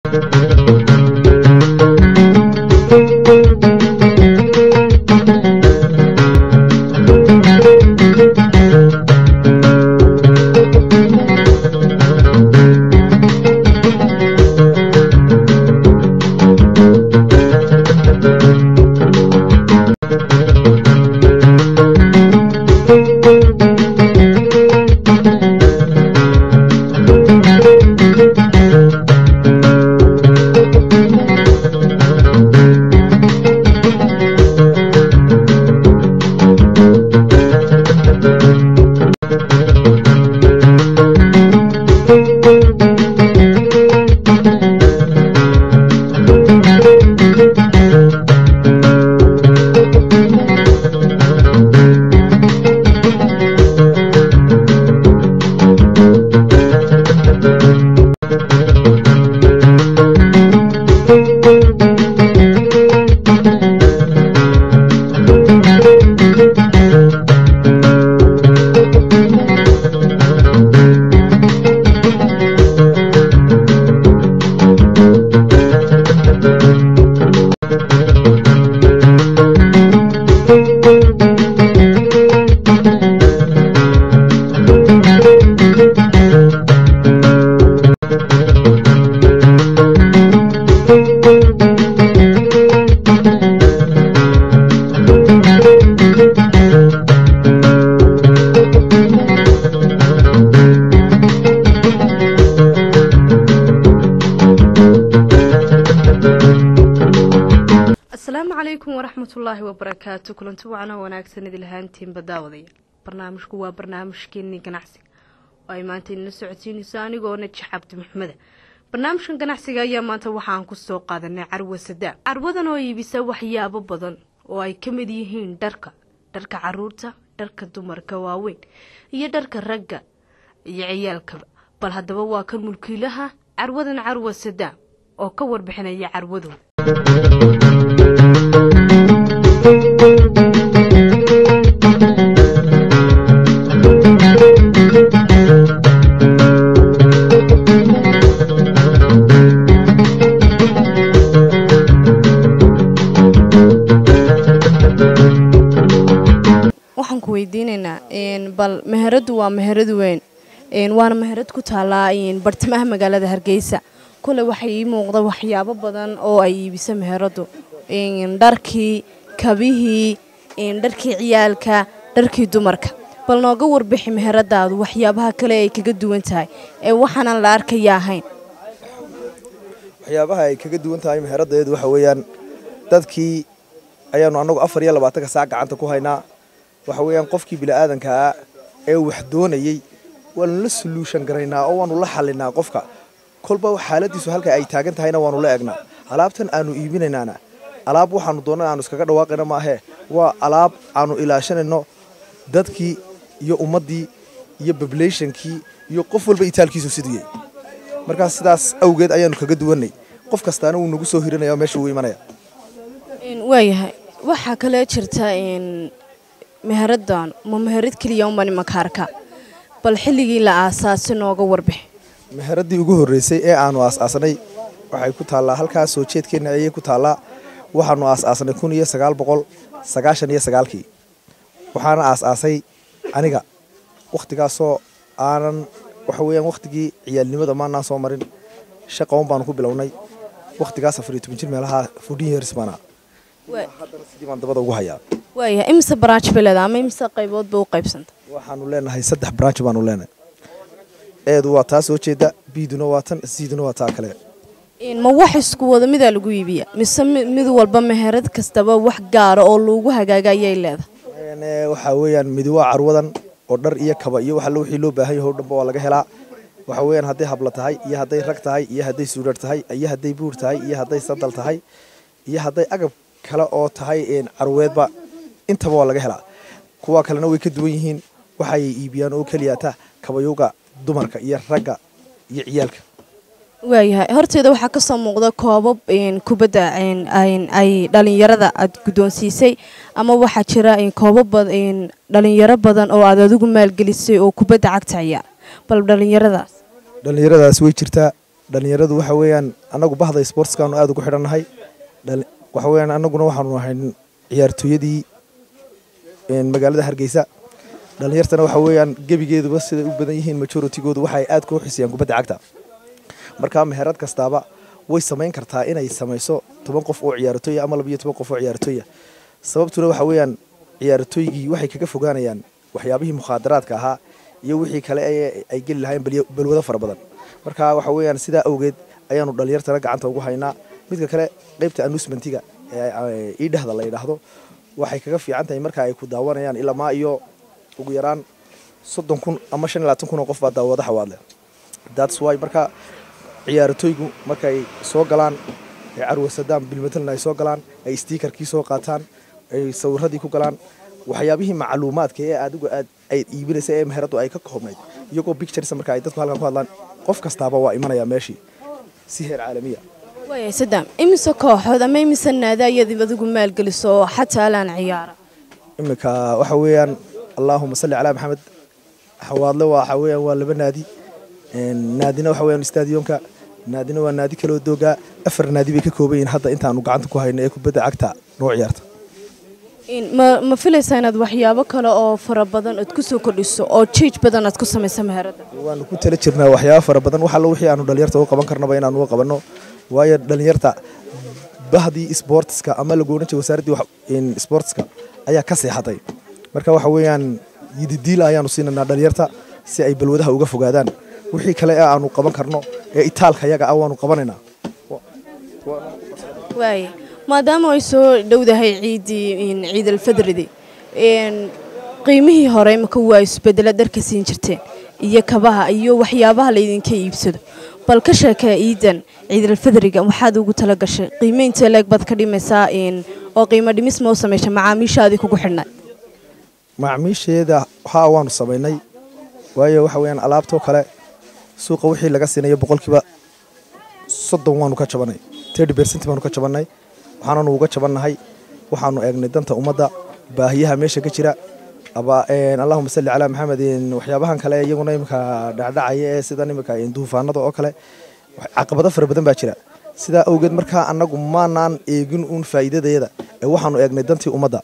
asalaamu calaykum waraxmatullaahi wabarakaatu kulanti wacno wanaagsan idil ahaantiinba daawadayaal barnaamijku waa barnaamijkeenii ganacsiga oo ay maanta idinla socodsiinayso anigoona jax cabdi maxmeda barnaamijkan ganacsiga ayaa maanta waxaan ku soo qaadanay carwa sadaa carwadan oo iibisa waxyaabo badan oo ay ka mid yihiin dharka dharka caruurta dharka dumarka waaweyn iyo dharka ragga iyo ciyaalkaba bal haddaba waa kan mulkiilaha carwadan carwa sadaa oo ka warbixinaya carwadooda waxaan ku weydiinaynaa bal meheradu waa meherad weyn waana meherad ku taallaa bartamaha magaalada hargeysa kule waxay ii muuqda waxyaabo badan oo ay iibisa meheradu dharkii kabihii dharkii ciyaalka dharkii dumarka bal nooga warbixi meheradaadu waxyaabaha kale ay kaga duwan tahay ee waxaanan la arkaya ahayn waxyaabaha ay kaga duwan tahay meheradaeedu waxa weeyaan dadkii ayaanu annagu afar iyo labaatanka saac gacanta ku haynaa waxa weeyaan qofkii bini'aadankaa ee wax doonayey waanu la soluushan garaynaa oo waanu la xallinaa qofka kolba xaaladiisu halka ay taagan tahayna waanu la egnaa alaabtan aanu iibinaynaana alaab waxaanu doonna aanu iskaga dhawaaqayna maahee waa alaab aanu ilaashanayno dadkii iyo ummaddii iyo bablayshankii iyo qof walba itaalkiisu siduyey markaas sidaas awgeed ayaanu kaga duwannay qof kastaana wuu nagu soo hiranaya oo meesha wuu imanaya waayahay waxaa kale jirta meheradan ma meherad keliya umani makaarka bal xilligii la aasaasi nooga warbix meheradii ugu horreysay ee aanu aas-aasanay waxay ku taallaa halkaas soo jeedkeenna ayay ku taallaa waxaanu aas-aasanay kun iyo sagaal boqol sagaashan iyo sagaalkii waxaana aas-aasay aniga wakhtigaasoo aanan waxa weeyaan wakhtigii ciyaalnimada maanaan soo marin shaqaon baanu ku bilownay wakhtigaas afar iyo toban jir meelaha fourteen years baana haddana sidii baan dabada ugu hayaa waayahay imise baraanj beleda ama imise qaybood ba u qaybsanta waxaanu leenahay saddex branch baanu leenahay eedu waa taa soo jeeda biiduna waa tan siiduna waa taa kale ma wax isku wada midaa lagu iibiya mise mid walba meherad kastaba wax gaara oo lagu hagaaga ayay leedahay waxaa weeyaan midi waa carwadan oo dhar iyo kaba iyo waxalla wixii loo baahan yahay o dhanba waa laga helaa waxa weeyaan hadday habla tahay iyo hadday rag tahay iyo hadday suudhar tahay iyo hadday buur tahay iyo hadday sadal tahay iyo hadday agab kale oo tahay carweedba intaba waa laga helaa kuwa kalena way ka duwan yihiin waxay iibiyaan oo keliyata kabayowga dumarka iyo ragga iyo ciyaalka waayahay horteeda waxaa ka soo muuqda koobab kubadda ay dhalinyarada aad guddoonsiisay ama waxaa jira koobab dhalinyaro badan oo aad adigu maalgelisay oo kubadda cagta ciyaar bal dhalinyaradaas dhallinyaradaas way jirtaa dhalinyaradu waxa weeyaan annagu bahda sportskaanu aada ugu xidhannahay waxa weeyaan annaguna waxaanu nahay ciyaartooyadii magaalada hargeysa dhalinyartana waxa weeyaan gebigeeduba siday u badan yihiin majoritygoodu waxay aad kuu xisiyaan kubadda cagta markaa meherad kastaaba way samayn kartaa inay samayso toban qof oo ciyaartooya ama labiyo toban qof oo ciyaartooya sababtuna waxa weeyaan ciyaartooygii waxay kaga fogaanayaan waxyaabihii mukhaadaraadka ahaa iyo wixii kale ay geli lahayn balwado fara badan marka waxa weeyaan sidaa awgeed ayaanu dhalinyartana gacanta ugu haynaa midka kale qaybta announcementiga ee iidhahda la yidhaahdo waxay kaga fiican tahay marka ay ku daawanayaan ilamaa iyo ugu yaraan soddon kun ama shan iyo labaatan kun oo qof baa daawada xawaadle that's why marka ciyaartooygu markay soo galaan ay carwasadaan bilmatelna ay soo galaan ay stiikarkii soo qaataan ay sawiradii ku galaan waxyaabihii macluumaadka ee adigu aad ay iibinaysa ee meheradu ay ka koobnayd iyagoo pictures marka ay dadku halkan ku hadlaan qof kastaaba waa imanaya meeshii si heer caalamiya waaya sadam imise kooxood ama imise naada ayaad adigu maalgeliso oo xataa alaan ciyaara iminka waxa weeyaan allaahuma salli calaa maxamed xawaadle waxa weeyaan waa laba naadi naadina waxa weeyaan stadionka naadina waa naadi kaloo doogaa afar naadi bay ka kooban yihiin hadda intaanu gacanta ku hayno ee kubadda cagta noo ciyaarta ma ma filaysaa inaad waxyaabo kale oo fara badan aad ku soo kordhiso oo jiij badan aad ku samayso meherada waanu ku tala jirnaa waxyaabo fara badan wax allo wixii aanu dhalinyarta uga qaban karnaba inaanu uga qabanno waayo dhalinyarta bahdii sportska ama lagu odhan jiray wasaaraddii sportska ayaa ka seexatay marka waxa weeyaan yididiil ayaanu siinaynaa dhalinyarta si ay balwadaha uga fogaadaan wixii kale ee aanu qaban karno ee itaalka yaga ah waanu qabanaynaa waaya maadaama ay soo dhowdahay ciiddii ciidalfadridi qiimihii hore imaka waa isbedela dharka siin jirteen iyo kabaha iyo waxyaabaha laydinka iibsado bal ka sheekee ciidan ciidalfadriga waxaad ugu tala gashay qiimeynta leeg baad ka dhimaysaa oo qiimo dhimis ma u samaysha macaamiishaadii kugu xidhnay macaamiisheeda haa waanu samaynay waayo waxa weyaan alaabtoo kale suuqa wixii laga siinayo boqolkiiba soddon waanu ka jabanay tirty bercent baanu ka jabannay waxaananu uga jabannahay waxaanu eegnay danta ummadda baahiyaha meesha ka jira allahuma salli calaa maxamed waxyaabahan kale iyaguna iminka dhacdhacaya ee sidan iminka duufaanada oo kale caqabado fara badan baa jira sidaa awgeed markaa annagu maanaan eegin uun faa'iidadeeda ee waxaanu eegnay dantii ummadda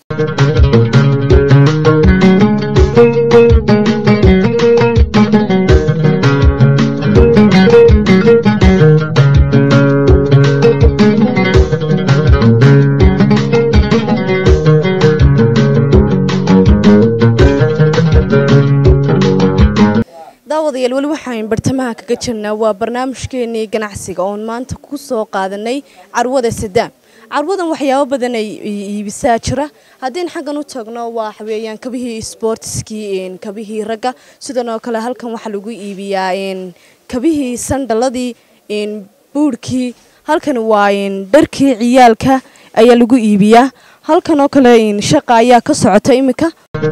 daawadayaal weli waxaan bartamaha kaga jirnaa waa barnaamijkeenii ganacsiga oon maanta ku soo qaadanay carwada sadaam carwadan waxyaabo badan ay iibisaa jira haddiin xaggan u tagno waa weeyaan kabihii sportiskii kabihii ragga sidan oo kale halkan waxaa lagu iibiyaa kabihii sandhaladii buurhkii halkan waa dharkii ciyaalka ayaa lagu iibiyaa halkan oo kale shaqa ayaa ka socota iminka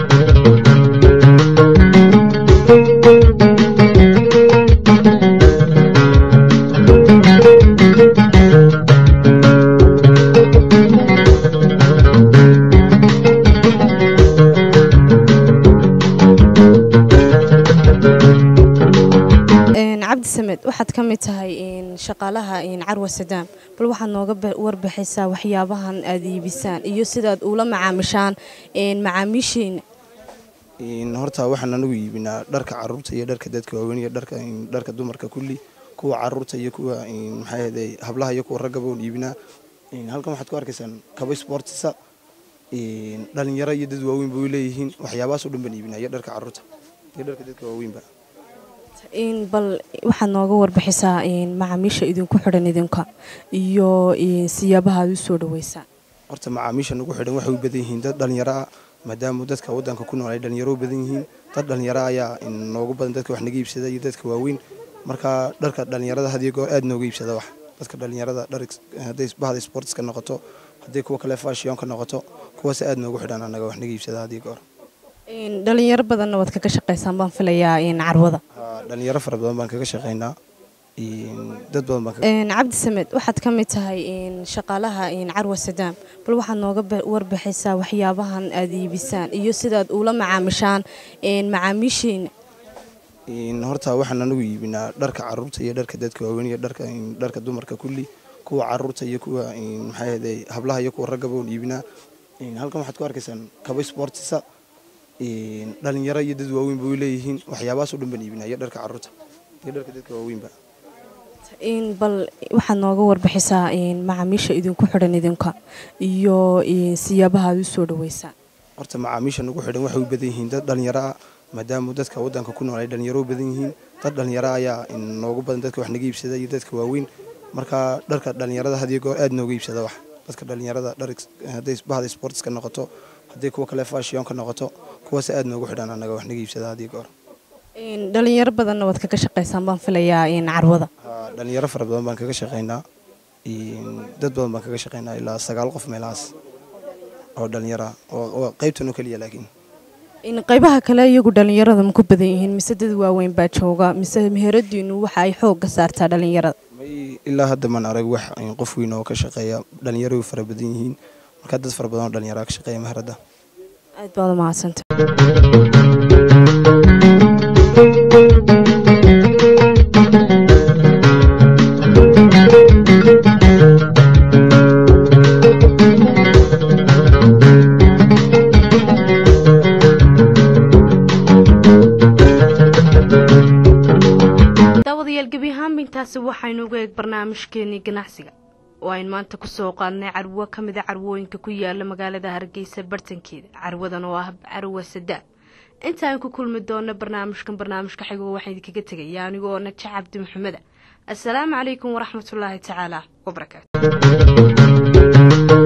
cabdi samed waxaad ka mid tahay shaqaalaha carwa sadaam bal waxaad nooga warbixaysaa waxyaabahan aad iibisaan iyo sidaad ula macaamishaan macaamiishiina horta waxaan anagu iibinaa dharka caruurta iyo dharka dadka waaweyn iyo dharka dumarka kulli kuwa caruurta iyo kuwa maxaaahday hablaha iyo kuwa raggaba oon iibinaa halkan waxaad ku arkaysaan kaba sportisa dhalinyaro iyo dad waaweynba way leeyihiin waxyaabahaas oo dhan baan iibinaa iyo dharka caruurta iyo dharka dadka waaweynba bal waxaad nooga warbixisaa macaamiisha idinku xidhan idinka iyo siyaabaha aad u soo dhaweysaan horta macaamiisha nagu xidhan waxay u badan yihiin dad dhalinyaro ah maadaama dadka wadanka ku nool ay dhalinyaro u badan yihiin dad dhalinyaro ayaa noogu badan dadka wax naga iibsada iyo dadka waaweyn marka dharka dhalinyarada hadiyo goor aad nooga iibsada wax dadka dhalinyarada hadday bahda sportska noqoto hadday kuwa kale fashionka noqoto kuwaas aad noogu xidhan anaga wax naga iibsada hadiyo goor dhalinyaro badanna waad kaga shaqaysaan baan filayaa carwada dhalinyaro fara badan baan kaga shaqaynaa dad badan baan cabdi samed waxaad ka mid tahay shaqaalaha carwa sadaam bal waxaad nooga warbixaysaa waxyaabahan aad iibisaan iyo sidaad ula macaamishaan macaamiishiina horta waxaan anagu iibinaa dharka caruurta iyo dharka dadka waaweyn iyo dharka dumarka kulli kuwa caruurta iyo kuwa maxaa ahday hablaha iyo kuwa raggaba oon iibinaa halkan waxaad ku arkaysaan kaba sportisa dhalinyaro iyo dad waaweynba way leeyihiin waxyaabahaas o dhan baan iibinaa iyo dharka caruurta iyo dharka dadka waaweynba bal waxaad nooga warbixisaa macaamiisha idinku xidhan idinka iyo siyaabaha aad u soo dhaweysaan horta macaamiisha nagu xidhan waxay u badan yihiin dad dhalinyaro ah maadaama dadka wadanka ku nool ay dhalinyaro u badan yihiin dad dhalinyaro ayaa noogu badan dadka wax naga iibsada iyo dadka waaweyn marka dharka dhalinyarada hadiyo goor aad nooga iibsada wax dadka dhalinyarada hadday bahda sportska noqoto hadday kuwa kale fashionka noqoto kuwaas aad noogu xidhan anaga wax naga iibsada hadiyo goor dhalinyaro badanna waad kaga shaqaysaan baan filayaa carwada dhalinyaro fara badan baan kaga shaqaynaa dad badan baan kaga shaqaynaa ilaa sagaal qof meelahaas oo dhalinyara oo qaybtan oo keliya laakiin qaybaha kale iyagu dhalinyarada ma ku badan yihiin mise dad waaweyn baa jooga mise meheradiinu waxa ay xoogga saartaa dhalinyarada may ilaa hadda maan arag wax qof weyn oo ka shaqeeya dhalinyaro way fara badan yihiin marka dad fara badan oo dhalinyara ka shaqeeya meherada aad baad umahadsanta intaasi waxaynu uga eeg barnaamijkeenii ganacsiga oo ayn maanta kusoo qaadnay carwo ka mida carwooyinka ku yaala magaalada hargeysa bartankeeda carwadan oo ah carwa sadaa inta aan ku kulmi doono barnaamijkan barnaamijka xigo waxaan idinkaga tegaya anigoo naja cabdi maxameda assalaamu calaykum waraxmatullaahi tacaala wabarakaatu